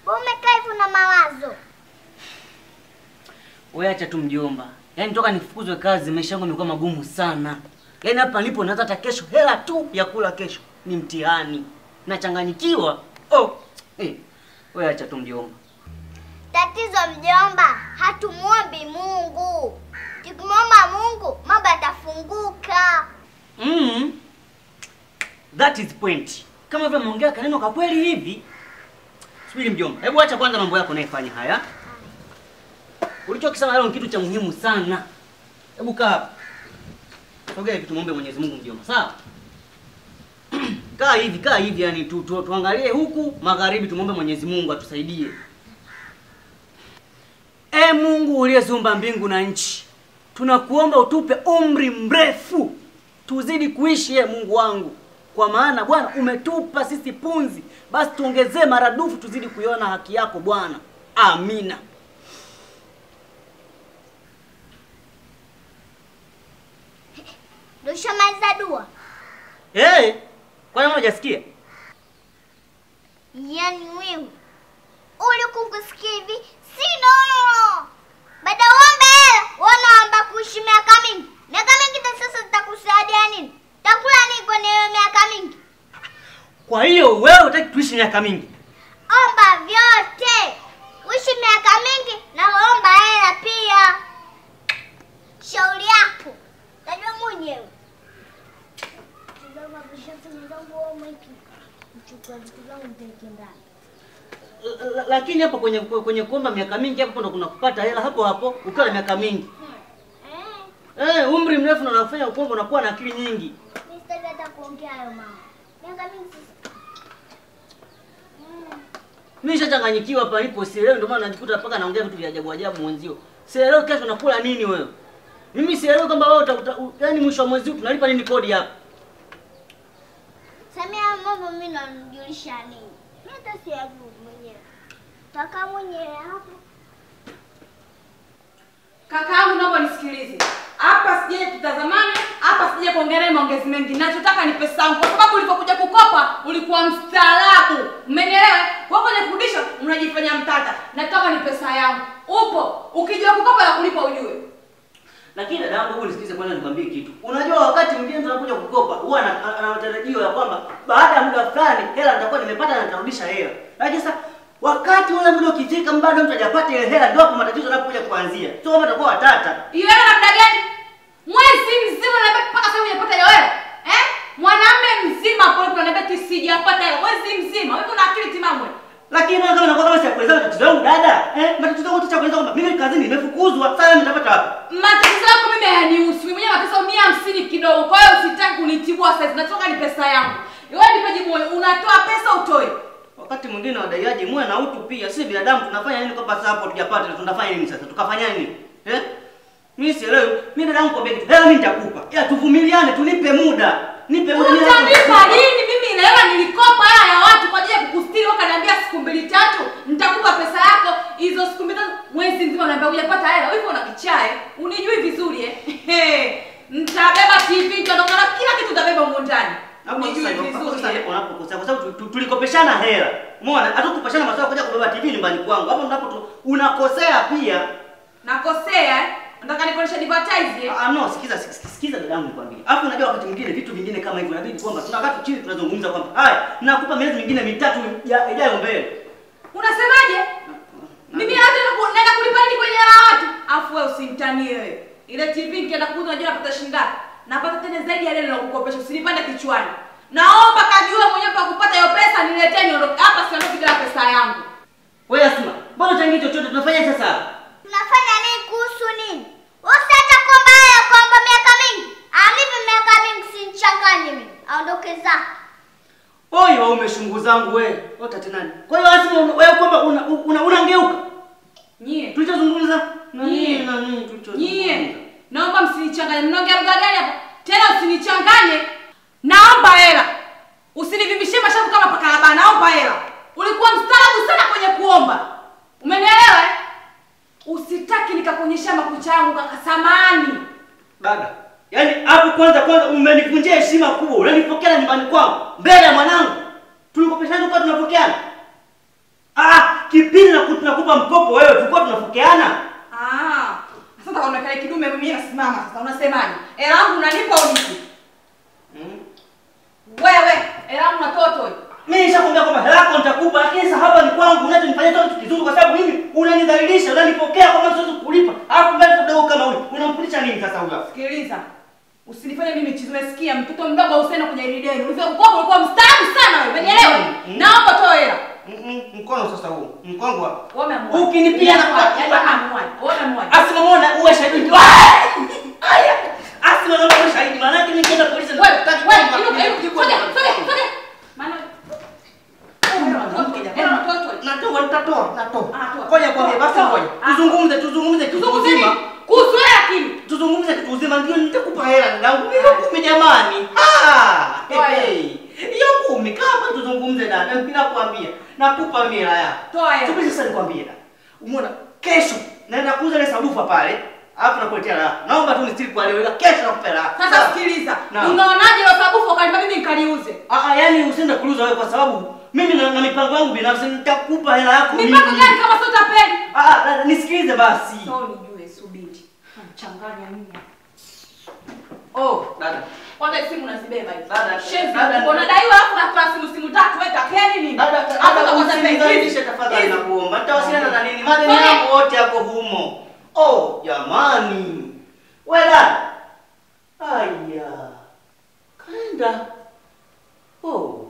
Wewe umekaa hivyo na mawazo. Wewe acha tu mjomba. Yaani toka nifukuzwe kazi maisha yangu yamekuwa magumu sana. Yaani hapa nipo naweza hata kesho hela tu ya kula kesho ni mtihani. Nachanganyikiwa. Oh. Eh. Wewe acha tu mjomba. Tatizo mjomba, hatumuombi Mungu. Tukimwomba Mungu, mambo yatafunguka. Mm. That is point. Kama vile umeongea kaneno kwa kweli hivi. Subiri mjomba. Hebu acha kwanza mambo yako unayofanya haya. Ulichokisema leo ni kitu cha muhimu sana. Hebu kaa hapa. Sogea hivi tumuombe Mwenyezi Mungu mjomba. Sawa? kaa hivi, kaa hivi yani tu, tu, tuangalie huku magharibi tumuombe Mwenyezi Mungu atusaidie. E Mungu uliyeziumba mbingu na nchi, tunakuomba utupe umri mrefu tuzidi kuishi, e Mungu wangu, kwa maana Bwana umetupa sisi punzi, basi tuongezee maradufu tuzidi kuiona haki yako Bwana. Amina. Ndio ushamaliza dua? Hey, kwani hujasikia? Yaani wewe ulikuwa kusikia hivi sino baada ya uombe hela wanaomba kuishi miaka mingi. Miaka mingi ta sasa zitakusaidia nini? Takula nini kwenye hiyo miaka mingi? Kwa hiyo wewe hutaki tuishi miaka mingi? Omba vyote, uishi miaka mingi na omba hela pia. Shauri yako, tajua mwenyewe. L- l- Lakini hapo kwenye kwenye kuomba miaka mingi hapo ndo kuna kupata hela hapo hapo ukiwa na miaka mingi. Eh, umri mrefu na unafanya kuomba unakuwa na akili nyingi. Mimi sitaki hata kuongea hayo mama. Miaka mingi sasa. Mimi nishachanganyikiwa hapa nipo sielewi ndio maana najikuta mpaka naongea vitu vya ajabu ajabu mwenzio. Sielewi kesho nakula nini wewe. Mimi sielewi kwamba wewe utakuta yaani mwisho wa mwezi huu tunalipa nini kodi hapa. Samia mambo mimi namjulisha nini? Mimi hata siyajui mwenyewe. Kaka mwenyewe hapo. Kakaangu, naomba nisikilize hapa, sije tutazamane hapa, sije kuongelea maongezi mengi. Nachotaka ni pesa yangu, kwa sababu ulipokuja kukopa ulikuwa mstaarabu, umenielewa? Wewe kwenye kurudisha unajifanya mtata. Nataka ni pesa yangu. Upo ukijua kukopa na kulipa ujue. Lakini dada yangu, hebu nisikilize kwanza nikwambie kitu. Unajua wakati mwingine tunakuja kukopa, huwa ana ana- ana matarajio ya kwamba baada ya muda fulani hela nitakuwa nimepata na nitarudisha hela. Lakini sasa wakati ule muda ukifika bado mtu hajapata ile hela ndio hapo matatizo yanapokuja kuanzia. Sio kama itakuwa watata. Hiyo hela namna gani? Mwezi mzima na mpaka sasa hujapata hiyo hela. Eh? Mwanamume mzima hapo unaniambia ati sijapata hela mwezi mzima. Wewe una akili timamu wewe? Lakini mbona kama inakuwa kama siyakueleza matatizo yangu dada? Eh? Matatizo yangu tucha kueleza kwamba mimi kazini nimefukuzwa. Sasa nitapata wapi? Matatizo yako mimi hayanihusu. Mimi mwenyewe mateso mia hamsini kidogo. Kwa hiyo usitaki kunitibua sasa. Nataka ni pesa yangu. Wewe nipe jibu moja. Unatoa pesa utoe. Wakati mwingine wadaiaji muwe na utu pia. Sisi binadamu tunafanya nini kwamba sasa hapo tujapata na tunafanya nini sasa? Tukafanya nini? Eh? Mimi sielewi. Mimi dada yangu kwambia kitu. Hela mimi nitakupa. Ila tuvumiliane, tunipe muda. Nipe muda mimi Utanipa lini? Mimi ile hela nilikopa hela ya watu kwa ajili ya kukustiri. Wewe kaniambia siku mbili tatu nitakupa pesa yako. Hizo siku mbili tatu mwezi mzima unaniambia hujapata hela. Wewe una kichae. Unijui vizuri eh. Nitabeba TV, nitaondoka na kila kitu utabeba huko ndani. Hapo Unijui sasa hapo vizuri. sasa eh. ndipo unapokosea kwa sababu tu- tu- tulikopeshana hela. Umeona? Hata kupashana maswala kuja kubeba TV nyumbani kwangu. Hapo ndipo tu- unakosea pia. Nakosea eh? Nataka nikuoneshe advertise eh? Ah, no, sikiza sikiza, sikiza dada yangu nikwambie. Alafu unajua wakati mwingine vitu vingine kama hivyo inabidi kwamba tunakaa tu chini tunazungumza kwamba haya, nakupa miezi mingine mitatu ya- ijayo mbele. Unasemaje? Mimi hata naenda kulipa nini kwenye hela ya watu? Afu wewe usimtanie wewe. Ile TV nikienda kuuza unajua napata shilingi ngapi? Napata tena zaidi ya ile nilokukopesha. Usinipande kichwani. Naomba kajua mwenyewe pa kupata hiyo pesa niletee niondoke. Hapa siondoki bila pesa yangu. Wewe Asma, mbona uchangie chochote tunafanya sasa? Tunafanya nini kuhusu nini? Usiacha kuomba hela kuomba miaka mingi. Anipe miaka mingi sinichanganye mimi. Aondoke zako. Oi, wewe umeshungu zangu wewe. Ota tena nani? Kwa hiyo Asma una- wewe kwamba una una unangeuka. Nyie. Tulichozungumza Nyie. nani nani tulichozungumza. Nyie. Naomba msinichanganye. Mnaongea lugha gani hapa? Tena usinichanganye. Naomba hela. Usinivimbishie mashavu kama pakalaba. Naomba hela. Ulikuwa mstaarabu sana kwenye kuomba. Umenielewa? eh? Usitaki nikakuonyesha makucha yangu kaka samani. Dada, yaani hapo kwanza kwanza umenivunjia heshima kubwa. Unanipokea nyumbani kwangu mbele ya mwanangu. Tulikopeshana kwa tunapokeana. Ah, kipi tunapokeana? Ah. Sasa kaonekana kidume mimi nasimama sasa unasemaje? Hela yangu unanipa au nipi? Mm. Wewe, hela yangu natoa toi. Mimi nishakwambia kwamba hela yako nitakupa, lakini sasa hapa ni kwangu, unachonifanyia tu kitu kizuri, kwa sababu mimi unanidhalilisha, unanipokea kama siwezi kukulipa, alafu mbele mdogo kama huyu unamfundisha nini sasa huyu? hapa? Sikiliza. Usinifanye mimi chizi, umesikia? Mtoto mdogo Hussein kwenye hili deni. Ulivyo kukopa ulikuwa mstaafu sana wewe. Umenielewa? Mm, mm. Naomba toa hela. Mm-mm, Mkono sasa huu, mkongo hapa. Wewe umeamua. Ukinipiga na Yaani umeamua. Wewe umeamua. Asimamona uwe shahidi. Aya! Asimamona uwe shahidi, maana yake nikienda polisi Wewe, nataki wewe, kwamba- inuka, inuka, soja, soja, soja. Maana Hela natoa toi. Natoa, nitatoa, natoa. Ah, toa. Ngoja kwambie, basi Toa. ngoja. Ah. Tuzungumze, tuzungumze kitu Tuzungumze uzima. nini? Kuhusu hela lakini. Tuzungumze kitu uzima ndio nitakupa hela ndangu. Hiyo kumi jamani. Ah! Toa hela. hey. Hiyo kumi kaa hapa tuzungumze dada. Mimi nakwambia. Nakupa mimi hela yako. Toa hela. Subiri sasa nikwambie dada. Umeona kesho naenda kuuza ile sabufa pale. Alafu nakuletea hela yako. Naomba tu nisitiri kwa leo ila kesho nakupa hela yako. Sasa Sawa? sikiliza. Naam. Unaonaje ile sabufu ukanipa mimi nikaliuze? Ah, ah, yani usiende kuuza wewe kwa sababu mimi na, na mipango yangu binafsi nitakupa hela yako Mipango mimi. gani kama sio tapeli? Ah, ah, dada, nisikilize basi. Sio nijue, subiri. Mchanganya mimi. Oh, Dada. kwanza simu nazibeba hizi. Dada, Shenzi, dada. unadaiwa hapo na kwa simu simu tatu wewe tapeli nini? Dada, Hapo dada, utakuwa tapeli. usinidhalilishe tafadhali Hizi. nakuomba. Nitawasiliana na nini? Madeni Fanya. yangu wote yako humo. Oh, jamani. Wewe dada. Aya. Kaenda. Oh.